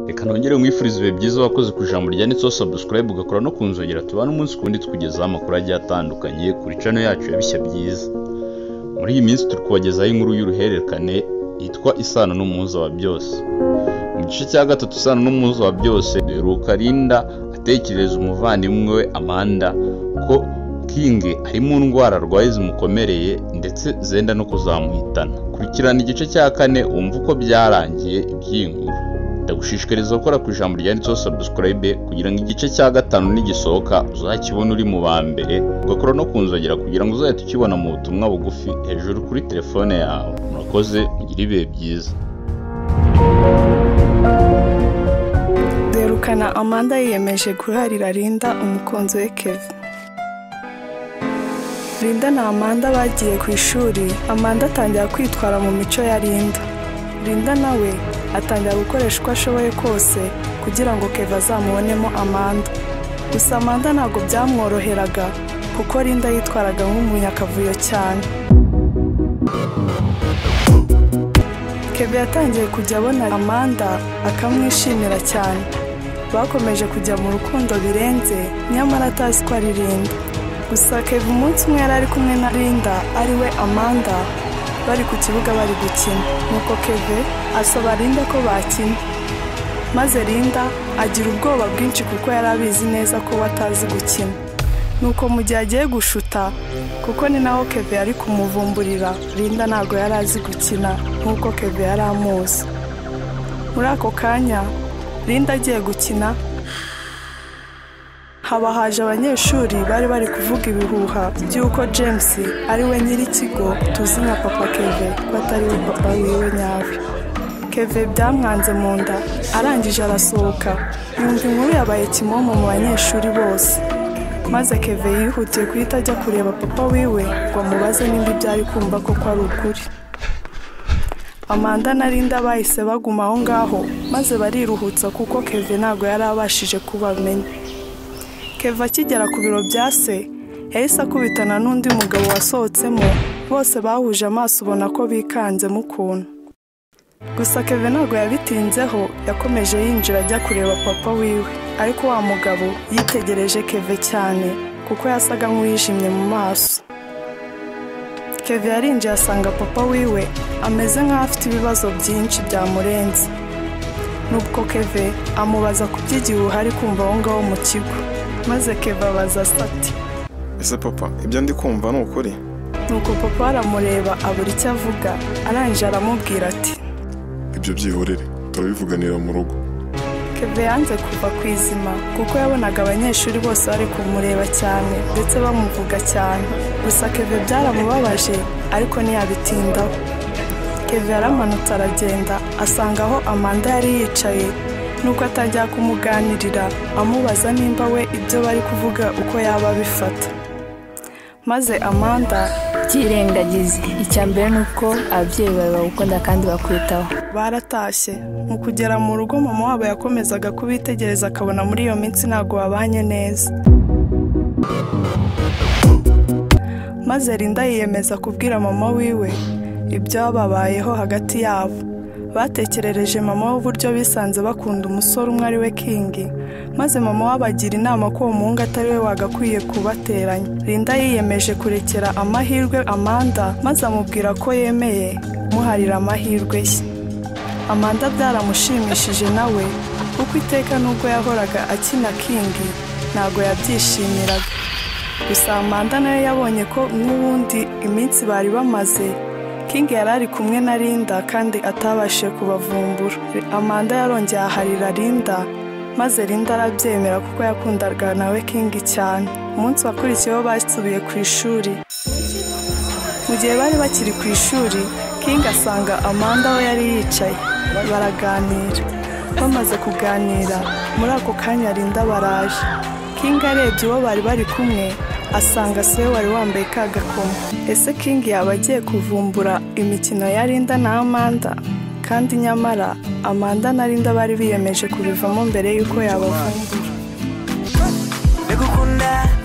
reka nongere nkwifurize ibihe byiza wakoze ku ijambo rya nitso sabusikarayibu ugakora no kunzogera tubane umunsi ku wundi tukugezaho amakuru agiye atandukanye kuri cano yacu ya bishya byiza muri iyi minsi turi kubagezaho inkuru y'uruhererekane yitwa isano n'umuhuza wa byose mu gice cya gatatu isano n'umuhuza wa byose rukarinda atekerereza umuvandimwe we amanda ko kingi ari mu ndwara arwaye zimukomereye ndetse zenda no kuzamuhitana kurikirana igice cya kane wumva uko byarangiye iby'inkuru ndagushishikariza gukora ku ijambo ryanditseho sabusikarayibe kugira ngo igice cya gatanu nigisohoka uzakibone uri mu ba mbere ugakora no kunzogera kugira ngo uzahite ukibona mu butumwa bugufi hejuru kuri telefone yawe murakoze mugire ibihe byiza derukana amanda yiyemeje guharira Linda umukunzi we kevin Linda na Amanda bagiye ku ishuri Amanda atangira kwitwara mu mico ya Linda Linda nawe atangira gukoresha uko ashoboye kose kugira ngo Keva azamubonemo Amanda gusa Amanda ntabwo byamworoheraga kuko Linda yitwaraga nk'umunyakavuyo cyane Keva yatangiye kujya abona Amanda akamwishimira cyane bakomeje kujya mu rukundo birenze nyamara atazi ko ari Linda gusa keva umunsi umwe yari ari kumwe na Linda ariwe Amanda bari ku kibuga bari gukina nuko keve asaba Linda ko bakina maze Linda agira ubwoba bwinshi kuko yari abizi neza ko we atazi gukina nuko mu gihe agiye gushuta kuko ni naho keve yari kumuvumburira Linda ntabwo yari azi gukina nk'uko keve yari amuzi muri ako kanya Linda agiye gukina haba haje abanyeshuri bari bari kuvuga ibihuha by'uko james ari we nyir'ikigo tuzi nka papa keve ko atari we papa wiwe nyawe keve byamwanze mu nda arangije arasohoka yumva inkuru yabaye kimomo mu banyeshuri bose maze keve yihutiye guhita ajya kureba papa wiwe ngo amubaze nimba ibyo ari kumva koko ari ukuri amanda na linda bahise baguma aho ngaho maze bariruhutsa kuko keve ntabwo yari abashije kubamenya keva akigera ku biro bya se yahise akubitana n'undi mugabo wasohotsemo bose bahuje amaso ubona ko bikanzemo ukuntu gusa keve ntabwo yabitinzeho yakomeje yinjira ajya kureba papa wiwe ariko wa mugabo yitegereje keve cyane kuko yasaga nk'uwijimye mu maso keve yarinjiye asanga papa wiwe ameze nk'aho afite ibibazo byinshi byamurenze nubwo keve amubaza ku by'igihe uhari kumva aho ngaho mu kigo maze keva abaza ati ese papa ibyo ndi kumva ni ukuri nuko papa aramureba abura icyo avuga arangije aramubwira ati ibyo byihorere turabivuganira mu rugo keve yanze kuva ku izima kuko yabonaga abanyeshuri bose bari kumureba cyane ndetse bamuvuga cyane gusa keve byaramubabaje ariko ntiyabitindaho keve yaramanutse aragenda asanga aho amanda yari yicaye nuko atajya kumuganirira amubaza nimba we ibyo bari kuvuga uko yaba abifata maze amanda byirengagize icya mbere ni uko ababyeyi bawe bagukunda kandi bakwitaho baratashye mu kugera mu rugo mama wabo yakomezaga kubitegereza akabona muri iyo minsi ntabwo babanye neza maze Linda yiyemeza kubwira mama wiwe ibyababayeho hagati yabo batekerereje mama w'uburyo bisanze bakunda umusore umwe ari we kingi maze mama wabagira inama ko uwo muhungu atari we wagakwiye kubateranya Linda yiyemeje kurekera amahirwe amanda maze amubwira ko yemeye muharira amahirwe ye amanda byaramushimishije nawe kuko iteka nubwo yahoraga akina kingi ntabwo yabyishimiraga gusa amanda nayo yabonye ko n'ubundi iminsi bari bamaze King yari ari kumwe na Linda kandi atabashije kubavumbura. Amanda yarongeye aharira Linda maze Linda arabyemera kuko yakundaga nawe King cyane. Umunsi wakurikiyeho basubiye ku ishuri. Mu gihe bari bakiri ku ishuri, King asanga Amanda aho yari yicaye. Baraganira. Bamaze kuganira, muri ako kanya Linda baraje. King arebye uwo bari bari kumwe, asanga se we wari wambaye ka gakomo ese king yaba agiye kuvumbura imikino ya Linda na amanda kandi nyamara amanda na Linda bari biyemeje kubivamo mbere y'uko yabavumbura ndagukunda